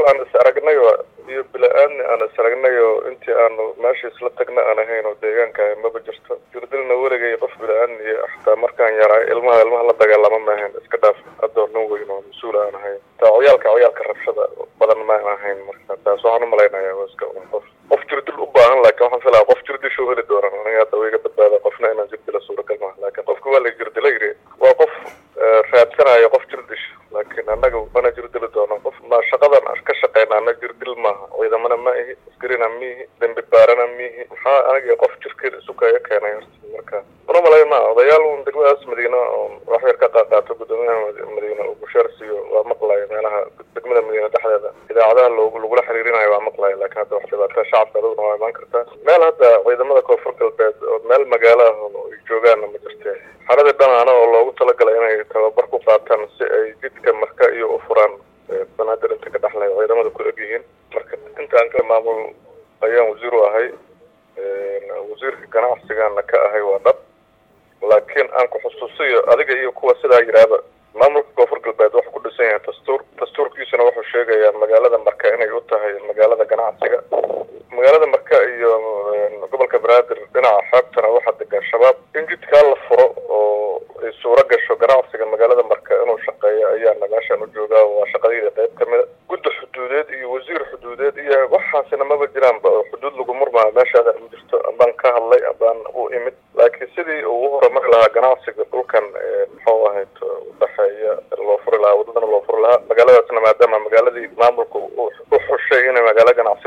aan is aragnayo iyo bila-aadni aan is aragnayo intii aanu meesha isla tagna aan ahayn oo deegaanka ahay maba jirto jirdilna weligay qof bila-aadni iyo xataa markaan yaraa ilmaha ilmaha la dagaalama ma ahayn iska dhaaf adoo nin weyn oo mas-uul aan ahayn taa ciyaalka ciyaalka rabshada badan ma ahayn marka taas waxaan umalaynaya waa iska un qof qof jirdil u baahan laakiin waxaan filaya qof jirdishu heli doonan aniga hadda wayga badbaada qofna inaan jirdila suuragal maha laakiin qofka waa la jirdila yiri waa qof raadsanayo qof jirdish laakiin annaga mana jirdili doono qof ma shaqadan ka shaqeyna ana jirdil maaha ciidamana ma ihi askarina miihi dembi baarana miihi maxaa aniga qof jirkeeda isu kaya keenay horta marka una malay ma odayaal un degmadaas madiina oo wax yar ka qaaqaato guddoomiyaha madiina uu busheer siiyo waa maqlaya meelaha degmada madiina dhexdeeda idaacadaha loogu lagula xiriirinayo waa maqlaya laakiin hadda wax dhibaataa shacabka aduguna waa imaan kartaa meel hadda ciidamada koonfur galbeed oo meel magaalo ah oo ay joogaanna ma jirte xaradii dhanaana oo loogu talagalay inay tababar ku qaataan si ay jidka marka iyo u furaan banaadir inta ka dhexlay ciidamada ku egyihiin marka intaan ka maamul ayaan wasiir u ahay wasiirka ganacsigana ka ahay waa dhab laakiin aan ku xusuusiyo adiga iyo kuwa sidaa yidhaahba maamulka koonfur galbeed wuxuu ku dhisan yahay dastuur dastuurkiisuna wuxuu sheegayaa magaalada marka inay u tahay magaalada ganacsiga magaalada marka iyo gobolka banaadir dhinaca xeebtana waxaa degan shabaab in jidkaa la furo oo ay suuro gasho ganacsiga magaalada marka inuu shaqeeyo ayaana meeshaan u joogaa waa shaqadayda qayb ka mida guddi xuduudeed iyo wasiir xuduudeed iyo waxaasina maba jiraanba oo xuduud lagu murmaa meeshaada ma jirto abaan ka hadlay abaan u imid laakiin sidii uu u horumari lahaa ganacsiga dhulkan muxuu ahayd udhexeeya loo furi lahaa wadadana loo furi lahaa magaaladaasna maadaama magaaladii maamulka u xushay inay magaalo ganacsi